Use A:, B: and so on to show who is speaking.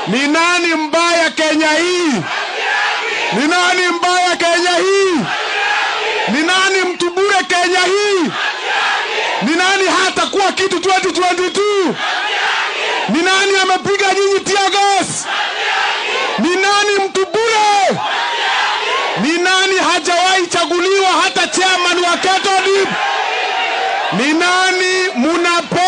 A: Ni nani mbaya Kenya hii? Ni nani mbaya Kenya hii? Ni nani mtu bure Kenya hii? Ni nani hata kuwa kitu 2022? Ni nani amepiga nyinyi tear gas? Ni nani mtu bure? Ni nani hajawahi chaguliwa hata chairman wa Ketodip? Ni nani munape